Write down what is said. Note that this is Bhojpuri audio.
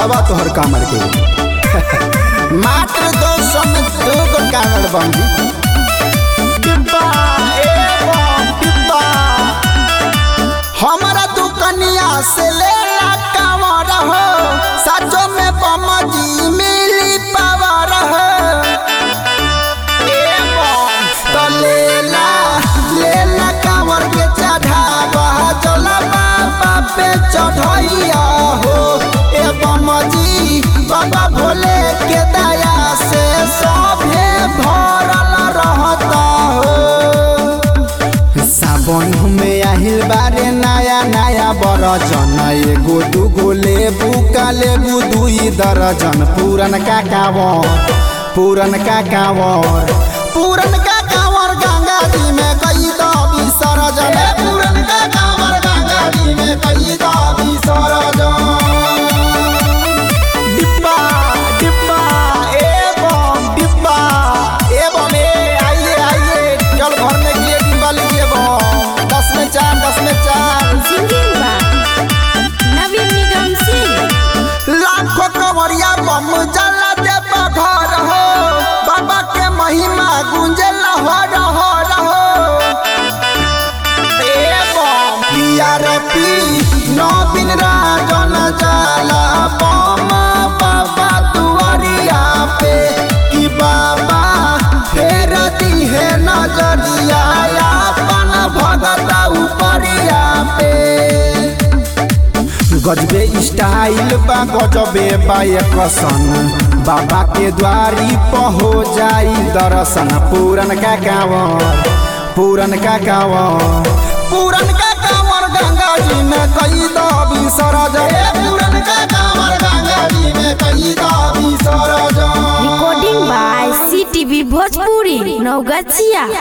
दिखावा तोहर कामर के मात्र दो सौ में दो गो कामर बंदी डिब्बा ए बम डिब्बा हमारा दुकनिया से ले ला कांवर हो सचो में बम जी मिली पावर हो ए बम तो ले ला ले ला कांवर के चढ़ावा चला बाबा पे चढ़ैया हो ए बम जी बाबा भोले के दया से सभे भरल रहता हो सावन में आहिल बारे नया नया बरजन एगो दूगो लेबू का लेबू दुई दर्जन पूरन का कावर पूरन का कावर पूरन का कावर गंगा जी में कई दो विसर्जन पूरन का कावर गंगा जी में कई दो विसर्जन डिब्बा डिब्बा एवं डिब्बा एवं ए आइए आइए जल भरने के लिए डिब्बा लीजिए बम दस में चार दस में चार सिंगिंग बा नवीन निगम सिंह लाखों कवरिया बम जला दे घर हो बाबा के महिमा गुंजे लहर हर हो एवं पी नवीन राजन जाला बम बाबा दुआरिया पे कि बाबा फेर दिहे नजरिया अपन भगत उपरिया पे गजबे स्टाइल बा गजबे बा कसन बाबा के द्वारी पर हो जाई दर्शन पूरन का कांवर पूरन का कांवर पूरन का कांवर गंगा जी में कई दो विसर्जन ए पूरन का कांवर गंगा जी में कई दो विसर्जन recording by CTV Bhojpuri Naugachia